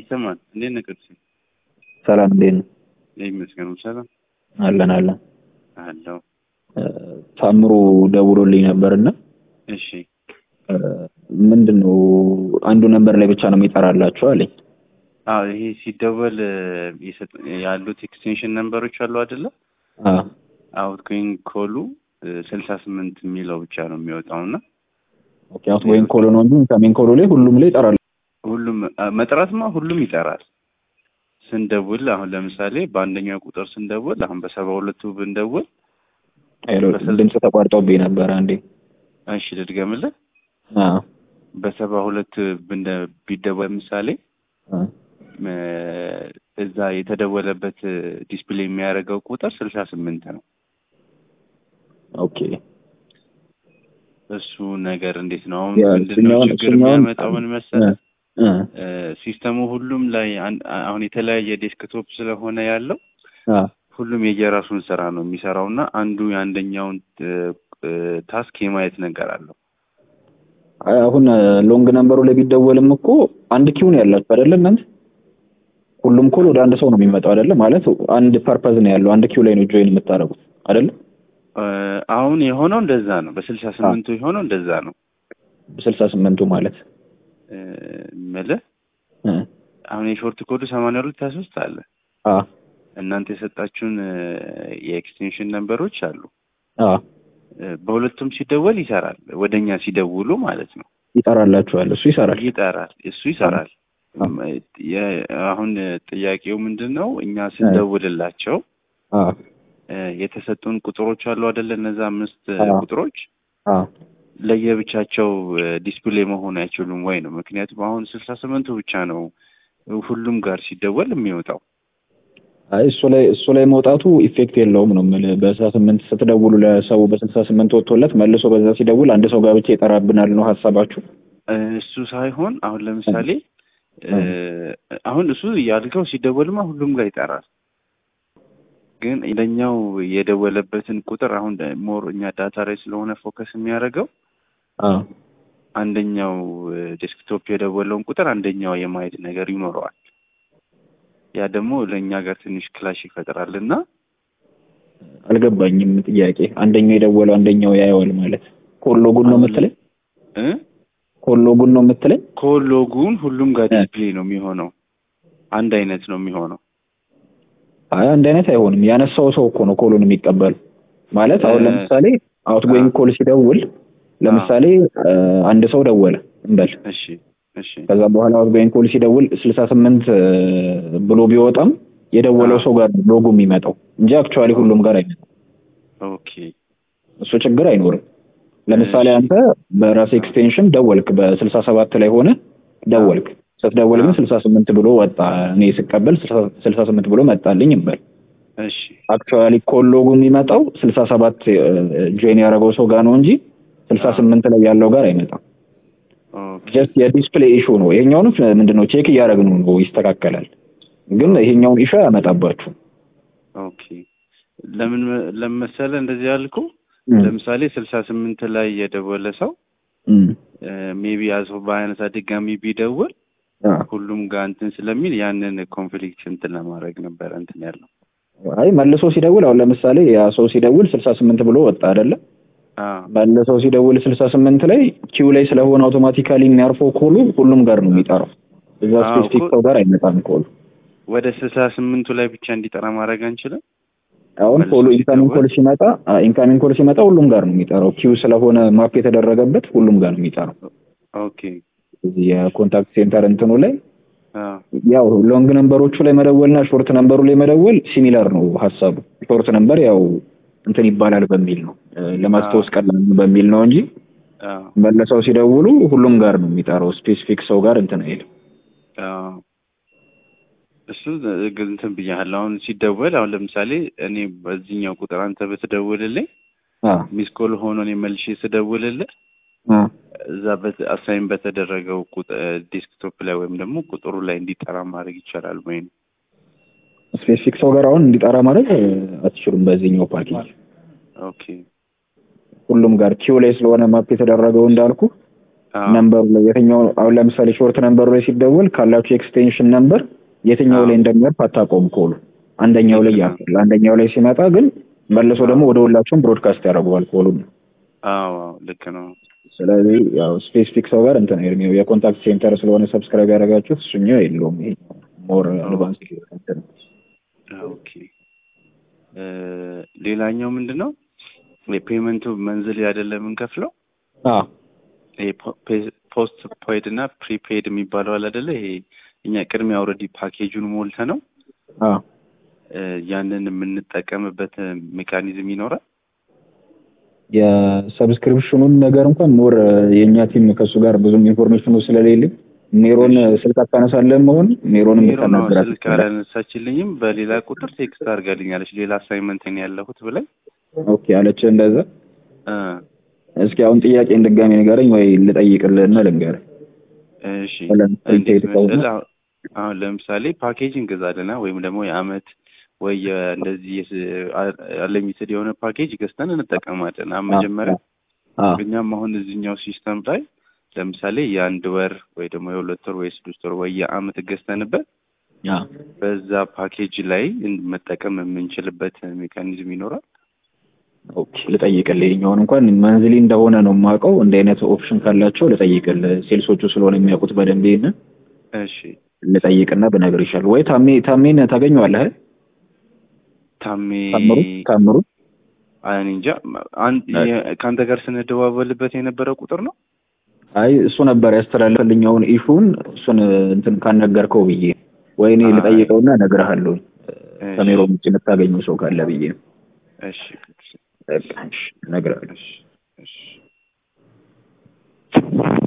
ይሰማል። እንዴት ነህ ቅዱሴ? ሰላም እንዴት ነው? ይመስገን ሰላም አለን አለን። አለው። ታምሩ ደውሎልኝ ነበርና እሺ ምንድን ነው አንዱ ነንበር ላይ ብቻ ነው የሚጠራላችሁ አለኝ። አዎ ይሄ ሲደወል የሰጥ- ያሉት ኤክስቴንሽን ነንበሮች አሉ አይደለ? አዎ አውት ጎይንግ ኮሉ ስልሳ ስምንት የሚለው ብቻ ነው የሚወጣው እና ኦኬ። አውት ጎይንግ ኮሎ ነው እንጂ ኢንካሚንግ ኮሎ ላይ ሁሉም ላይ ይጠራል። ሁሉም አ፣ መጥራትማ ሁሉም ይጠራል። ስንደውል አሁን ለምሳሌ በአንደኛው ቁጥር ስንደውል አሁን በሰባ ሁለቱ ብንደውል ሄሎ በስልሳ- ድምፅ ተቋርጦብኝ ነበር አንዴ። እሺ ልድገምልህ። አዎ በሰባ ሁለት ብንደ- ቢደወል ለምሳሌ አዎ እ፣ እዛ የተደወለበት ዲስፕሌይ የሚያደርገው ቁጥር ስልሳ ስምንት ነው። ኦኬ እሱ ነገር እንዴት ነው አሁን ያ ምንድን ነው እሱኛውን- ችግር እሱኛውን- የሚያመጣው ምን መሰለህ? እ እ፣ ሲስተሙ ሁሉም ላይ አን- አሁን የተለያየ ዴስክቶፕ ስለሆነ ያለው አዎ ሁሉም የየራሱን ስራ ነው የሚሰራው እና አንዱ የአንደኛውን እ፣ እ፣ ታስክ የማየት ነገር አለው። አይ አሁን ሎንግ ነንበሩ ላይ ቢደወልም እኮ አንድ ኪው ነው ያላችሁ አይደለ እናንተ? ሁሉም ኮል ወደ አንድ ሰው ነው የሚመጣው አይደለ? ማለት አንድ ፐርፐዝ ነው ያለው። አንድ ኪው ላይ ነው ጆይን የምታደርጉት አይደለ? እ፣ አሁን የሆነው እንደዛ ነው። በስልሳ ስምንቱ የሆነው እንደዛ ነው ስልሳ ስምንቱ ማለት እ፣ የምልህ እ አሁን የሾርት ኮዱ ሰማንያ ሁለት ሀያ ሶስት አለ አ እናንተ የሰጣችሁን እ፣ የኤክስቴንሽን ነንበሮች አሉ አ እ፣ በሁለቱም ሲደወል ይሰራል። ወደ እኛ ሲደውሉ ማለት ነው ይጠራላችኋል። እሱ ይሰራል። ይጠራል። እሱ ይሰራል። አ የ- አሁን ጥያቄው ምንድን ነው? እኛ ስንደውልላቸው አ እ፣ የተሰጡን ቁጥሮች አሉ አይደለ? እነዛ አምስት እ፣ አዎ። ቁጥሮች አ ለየብቻቸው ዲስፕሌይ መሆን አይችሉም ወይ ነው። ምክንያቱም አሁን ስልሳ ስምንቱ ብቻ ነው ሁሉም ጋር ሲደወል የሚወጣው። አይ እሱ ላይ እሱ ላይ መውጣቱ ኢፌክት የለውም ነው የምልህ። በስልሳ ስምንት ስትደውሉ ለሰው በስልሳ ስምንት ወጥቶለት መልሶ በዛ ሲደውል አንድ ሰው ጋር ብቻ ይጠራብናል ነው ሀሳባችሁ? እ፣ እሱ ሳይሆን አሁን ለምሳሌ እ፣ አሁን እሱ ያልከው ሲደወልማ ሁሉም ጋር ይጠራል። ግን ለኛው የደወለበትን ቁጥር አሁን ሞር እኛ ዳታ ላይ ስለሆነ ፎከስ የሚያደርገው አ አንደኛው ዴስክቶፕ የደወለውን ቁጥር አንደኛው የማየት ነገር ይኖረዋል። ያ ደግሞ ለእኛ ጋር ትንሽ ክላሽ ይፈጥራል እና አልገባኝም ጥያቄ። አንደኛው የደወለው አንደኛው ያየዋል ማለት ኮሎጉን ነው የምትለኝ? እ ኮሎጉን ነው የምትለኝ? ኮሎጉን ሁሉም ጋር እ። ዲስፕሌይ ነው የሚሆነው። አንድ አይነት ነው የሚሆነው። አይ አንድ አይነት አይሆንም። ያነሳው ሰው እኮ ነው ኮሉን የሚቀበል ማለት አሁን እ፣ ለምሳሌ አውት ጎይንግ ኮል ሲደውል ለምሳሌ እ፣ አንድ ሰው ደወለ እንበል እሺ እሺ ከዛ በኋላ አውት ጎይንግ ኮል ሲደውል ስልሳ ስምንት ብሎ ቢወጣም የደወለው አዎ። ሰው ጋር ነው ሎጎ የሚመጣው እንጂ አክቹዋሊ ሁሉም ጋር አይመጣም። ኦኬ እሱ ችግር አይኖርም። ለምሳሌ እሺ። አንተ በራስ ኤክስቴንሽን ደወልክ በስልሳ ሰባት ላይ ሆነ ደወልክ ስትደውል ግን አዎ። ስልሳ ስምንት ብሎ ወጣ። እኔ ስቀበል ስልሳ ስምንት ብሎ መጣልኝ እንበል እሺ አክቹዋሊ ኮል ሎጎ የሚመጣው ስልሳ ሰባት ጆይን ያደረገው ሰው ጋር ነው እንጂ ስልሳ ስምንት ላይ ያለው ጋር አይመጣም። ኦኬ ጀስት የዲስፕሌይ ኢሹ ነው። ይሄኛውንም ምንድን ነው ቼክ እያደረግን ነው ይስተካከላል። ግን ይሄኛውን ኢሹ ያመጣባችሁ ኦኬ ለምን ለምን መሰለህ እንደዚህ ያልኩ ለምሳሌ ስልሳ ስምንት ላይ የደወለ ሰው ሜቢ ያሰው በአይነታ ድጋሚ ቢደውል ሁሉም ጋር እንትን ስለሚል ያንን ኮንፍሊክት እንትን ለማድረግ ነበረ እንትን ያለው። አይ መልሶ ሲደውል አሁን ለምሳሌ ያ ሰው ሲደውል ስልሳ ስምንት ብሎ ወጣ አይደለ? አዎ መልሰው ሲደውል ስልሳ ስምንት ላይ ኪው ላይ ስለሆነ አውቶማቲካሊ የሚያርፈው ኮሉ ሁሉም ጋር ነው የሚጠራው። እዛ አዎ ስፔሲፊክ እኮ- ሰው ጋር አይመጣም ኮሉ። ወደ ስልሳ ስምንቱ ላይ ብቻ እንዲጠራ ማድረግ አንችልም? አሁን መልሶ ኮሉ ኢንካሚንግ ሲደውል? ኮል ሲመጣ ኢንካሚንግ ኮል ሲመጣ ሁሉም ጋር ነው የሚጠራው። ኪው ስለሆነ ማፕ የተደረገበት ሁሉም ጋር ነው የሚጠራው። ኦኬ እዚህ የኮንታክት ሴንተር እንትኑ ላይ አዎ ያው ሎንግ ነምበሮቹ ላይ መደወልና ሾርት ነምበሩ ላይ መደወል ሲሚላር ነው ሀሳቡ። ሾርት ነምበር ያው እንትን ይባላል በሚል ነው እ፣ ለማስታወስ ቀላል ነው በሚል ነው እንጂ አዎ መለሰው ሲደውሉ ሁሉም ጋር ነው የሚጠራው። ስፔሲፊክ ሰው ጋር እንትን አይልም። አዎ እሱ ግን እንትን ብያለሁ። አሁን ሲደወል አሁን ለምሳሌ እኔ በዚህኛው ቁጥር አንተ ብትደውልልኝ አ ሚስ ኮል ሆኖ እኔ መልሼ ስደውልልህ አ እዛ አሳይን በተደረገው ዴስክቶፕ ላይ ወይም ደግሞ ቁጥሩ ላይ እንዲጠራ ማድረግ ይቻላል ወይ ነው? ስፔሲፊክ ሰው ጋር አሁን እንዲጠራ ማድረግ እ፣ አትችሉም በዚህኛው ፓኬጅ ኦኬ ሁሉም ጋር ኪው ላይ ስለሆነ ማፕ የተደረገው እንዳልኩ አዎ፣ ነምበሩ ላይ የትኛው አሁን ለምሳሌ ሾርት ነምበሩ ላይ ሲደወል ካላችሁ ኤክስቴንሽን ነምበር የትኛው አዎ። ላይ እንደሚያርፍ አታውቀውም ኮሉ አንደኛው ላይ ልክ ነው። ያርፋል አንደኛው ላይ ሲመጣ ግን መልሶ ደግሞ ወደ ሁላችሁም ብሮድካስት ያደርገዋል ኮሉን አዎ አዎ፣ ልክ ነው። ስለዚህ ያው ስፔሲፊክ ሰው ጋር እንትን ነው የኮንታክት ሴንተር ስለሆነ ሰብስክራይብ ያደረጋችሁት እሱኛው የለውም ይሄ ሞር አድቫንስ እንትን ነው። ኦኬ እ ሌላኛው ምንድን ነው የፔመንቱ መንዝል አይደለም የምንከፍለው አዎ ይሄ ፖስት ፔድ እና ፕሪፔድ የሚባለው አለ አይደለ? ይሄ እኛ ቅድሚያ ኦልሬዲ ፓኬጁን ሞልተ ነው አዎ እ ያንን የምንጠቀምበት ሜካኒዝም ይኖራል። የሰብስክሪፕሽኑን ነገር እንኳን ሞር የእኛ ቲም ከእሱ ጋር ብዙም ኢንፎርሜሽኑ ስለሌለኝ ሜሮን ስልክ አታነሳለን መሆን ሜሮንም ሜሮ ነው ብታናገራት ስልክ አላነሳችልኝም። በሌላ ቁጥር ቴክስት አድርጋልኛለች ሌላ አሳይመንት ነው ያለሁት ብላኝ ኦኬ አለች እንደዛ እ እስኪ አሁን ጥያቄ ድጋሚ ንገረኝ ወይ ልጠይቅልህና ልንገርህ እሺ ለምሳሌ እንዴት ቴሌ ከሆነ መሰለህ አሁን- አሁን ለምሳሌ ፓኬጅ እንገዛለና ወይም ደግሞ የአመት ወይ የ- እንደዚህ አለሚትድ የሆነ ፓኬጅ ገዝተን እንጠቀማለን። አሁን መጀመሪያ አዎ እኛም አሁን እዚህኛው ሲስተም ላይ ለምሳሌ የአንድ ወር ወይ ደግሞ የሁለት ወር ወይ ስድስት ወር ወይ የአመት ገዝተንበት አዎ በዛ ፓኬጅ ላይ መጠቀም የምንችልበት ሜካኒዝም ይኖራል። ኦኬ ልጠይቅልህ ይኸኛውን እንኳን መንዝሊ እንደሆነ ነው የማውቀው እንደ አይነት ኦፕሽን ካላቸው ልጠይቅልህ ሴልሶቹ ስለሆነ የሚያውቁት በደንብ ይሄንን እሺ ልጠይቅና ብነግር ይሻል ወይ ታሜ ታሜን ታገኘዋለህ ታሜ ታምሩ ታምሩ እኔ እንጃ አንድ የ- ከአንተ ጋር ስንደዋወልበት የነበረው ቁጥር ነው። አይ እሱ ነበር ያስተላለፈልኝ ኢሹን እሱን እንትን ካነገርከው ብዬ ወይ እኔ አይ። ልጠይቀውና እነግርሃለሁ እሺ፣ ከሜሮ ውጭ የምታገኘው ሰው ካለ ብዬ እሺ፣ በቃ እሺ እነግርሃለሁ እሺ፣ እሺ።